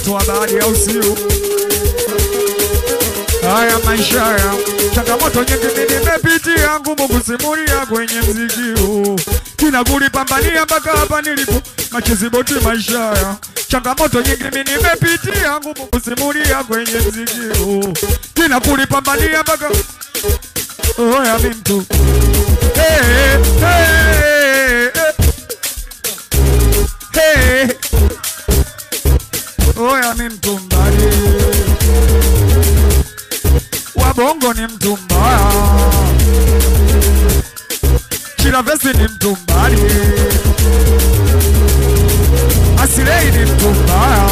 watu wa baadhi au sio? Haya maisha ya changamoto nyingi mimi nimepitia, ngumu kusimulia kwenye mziki huu, kina kulipambania mpaka hapa nilipo, machizi boti maisha ya changamoto nyingi mimi nimepitia, ngumu kusimulia kwenye mziki huu, kina kulipambania mpaka oya mi mtu hey, hey, hey, hey. Oya mi mtu mbali Wabongo ni mtu mbaya, Chilavesi ni mtu mbali, Asilei ni mtu mbaya,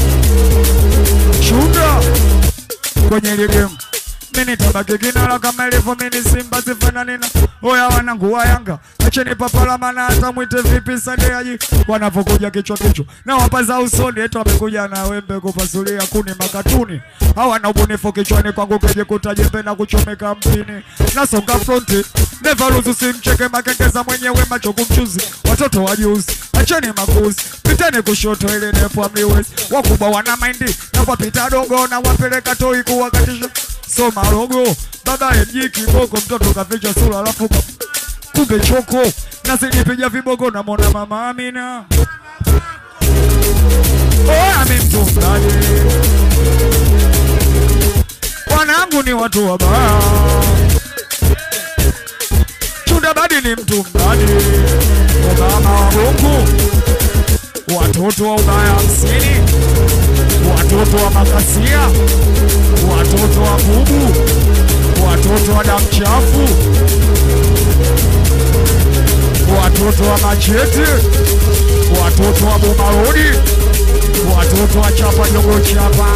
Shunda kwenye ile game mimi nitabaki kinara kama ilivyo mimi Simba sifanani na oya wanangu wa Yanga, acheni papala maana hata mwite vipi Sadeaji wanavyokuja kichwa kichwa na wapaza usoni eti wamekuja na wembe kupasulia kuni makatuni hawana ubunifu kichwani kwangu keje kutajembe na kuchomeka mpini nasonga fronti never lose usimcheke makengeza mwenyewe macho kumchuzi watoto wajuzi acheni makuzi piteni kushoto ili nepo amliwezi wakubwa wana maindi na wapita dogo na wapeleka toi kuwakatisha soma rogo baba mji kiboko mtoto kaficha sura alafu ka- kumbe choko nazijipiga viboko namwona mama Amina oya mi mtu mdani wanangu ni watu wabaya chunda badi ni mtu mdani obama wa Mungu watoto wa ubaya hamsini watoto wa makasia watoto wa bubu watoto wa damu chafu watoto wa machete watoto wa bomarodi watoto wa chapa jogo chapa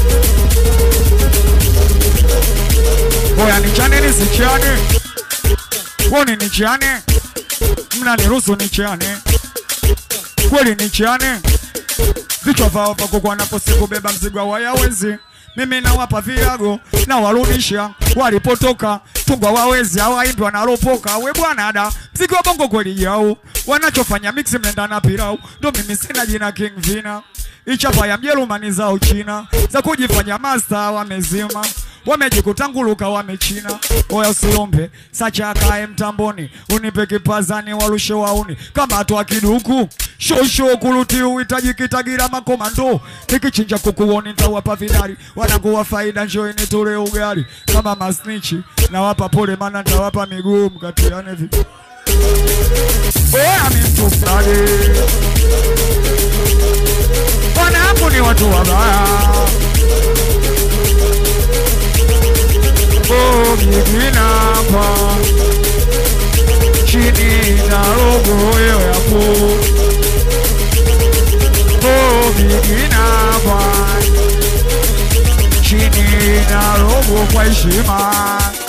oya nichane nisichane woni nichane mnaniruhusu nichane kweli nichane vichwa vao pakokwa naposikubeba mzigo wa wayawezi mimi nawapa viago na warudisha walipotoka tungwa wawezi hawaimbi wanaropoka we bwana da mzigo wa bongo kweli jao wanachofanya mix mnenda na pirau ndo mimi sina jina king vina ichapa ya mjerumani za uchina za kujifanya master wamezima wamejikutanguluka wamechina oya usiombe sacha akae mtamboni unipe kipazani warushe wauni kama atwa kiduku shosho kuluti uhitaji kitagira makomando nikichinja kukuoni ntawapa vidari wanakuwa faida njoini tule ugali kama masnichi nawapa pole mana ntawapa miguu mkatiane vi oya mi mtu mdali wanangu ni watu wabaya ogiginapa chini na rogo hiyo yapo ogiginapa chini na rogo kwa heshima